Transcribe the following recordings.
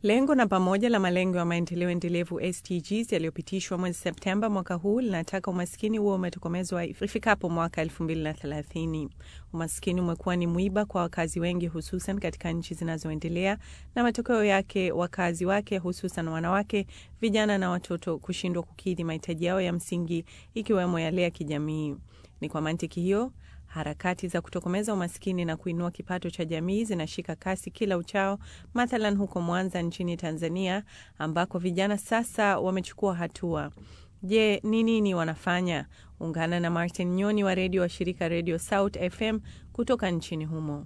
Lengo namba moja la malengo ya maendeleo endelevu SDGs yaliyopitishwa mwezi Septemba mwaka huu linataka umaskini huo umetokomezwa ifikapo mwaka 2030. Umaskini umekuwa ni mwiba kwa wakazi wengi, hususan katika nchi zinazoendelea, na matokeo yake wakazi wake, hususan wanawake, vijana na watoto, kushindwa kukidhi mahitaji yao ya msingi, ikiwemo yale ya kijamii. Ni kwa mantiki hiyo harakati za kutokomeza umaskini na kuinua kipato cha jamii zinashika kasi kila uchao, mathalan huko Mwanza nchini Tanzania, ambako vijana sasa wamechukua hatua. Je, ni nini wanafanya? Ungana na Martin Nyoni wa redio wa shirika Redio South FM kutoka nchini humo.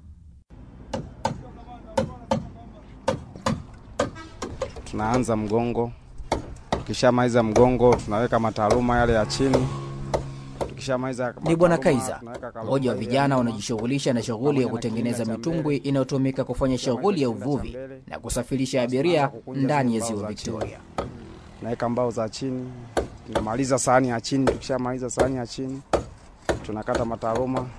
Tunaanza mgongo, tukishamaliza mgongo tunaweka mataaluma yale ya chini ni Bwana Kaiza, mmoja wa vijana wanaojishughulisha na shughuli ya kutengeneza mitumbwi inayotumika kufanya shughuli ya uvuvi na kusafirisha abiria ndani ya ziwa Victoria. Naweka mbao za chini, tunamaliza sahani ya chini. Tukishamaliza sahani ya chini, tunakata mataaluma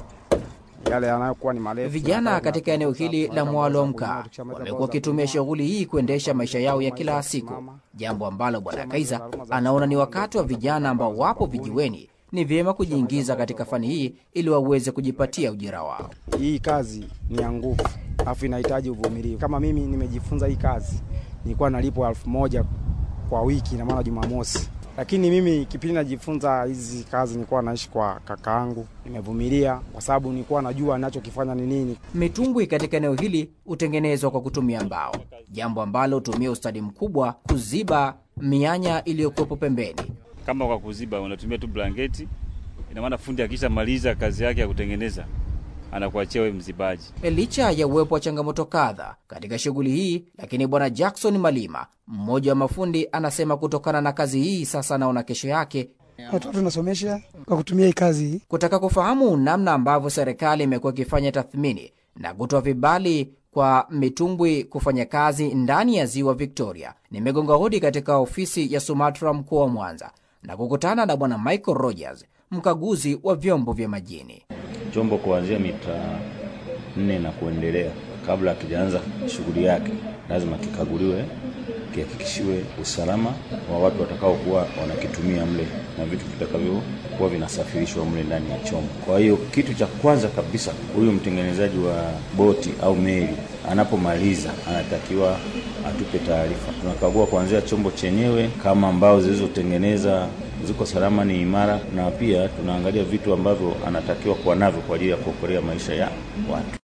yale yanayokuwa ni marefu. Vijana katika eneo hili la Mwalo wa Mkaa wamekuwa wakitumia shughuli hii kuendesha maisha yao ya kila siku, jambo ambalo Bwana Kaiza anaona ni wakati wa vijana ambao wapo vijiweni ni vyema kujiingiza katika fani hii ili waweze kujipatia ujira wao. Hii kazi ni ya nguvu, alafu inahitaji uvumilivu. Kama mimi nimejifunza hii kazi, nilikuwa nalipwa elfu moja kwa wiki, na maana Jumamosi. Lakini mimi kipindi najifunza hizi kazi, nilikuwa naishi kwa kakaangu, nimevumilia kwa sababu nilikuwa najua ninachokifanya ni nini. Mitumbwi katika eneo hili hutengenezwa kwa kutumia mbao, jambo ambalo hutumia ustadi mkubwa kuziba mianya iliyokuwepo pembeni kama kwa kuziba unatumia tu blanketi. Ina maana fundi akisha maliza kazi yake ya kutengeneza anakuachia wewe mzibaji. Licha ya uwepo wa changamoto kadha katika shughuli hii, lakini bwana Jackson Malima, mmoja wa mafundi, anasema kutokana na kazi hii sasa anaona kesho yake. Watoto tunasomesha kwa kutumia hii kazi hii. Kutaka kufahamu namna ambavyo serikali imekuwa ikifanya tathmini na kutoa vibali kwa mitumbwi kufanya kazi ndani ya ziwa Victoria, nimegonga hodi katika ofisi ya SUMATRA mkoa wa Mwanza na kukutana na bwana Michael Rogers, mkaguzi wa vyombo vya majini. Chombo kuanzia mita nne na kuendelea, kabla hatujaanza shughuli yake, lazima kikaguliwe, kihakikishiwe usalama wa watu watakaokuwa wanakitumia mle na vitu vitakavyokuwa vinasafirishwa mle ndani ya chombo. Kwa hiyo kitu cha kwanza kabisa, huyu mtengenezaji wa boti au meli anapomaliza anatakiwa atupe taarifa. Tunakagua kuanzia chombo chenyewe, kama mbao zilizotengeneza ziko salama, ni imara, na pia tunaangalia vitu ambavyo anatakiwa kuwa navyo kwa ajili ya kuokolea maisha ya watu.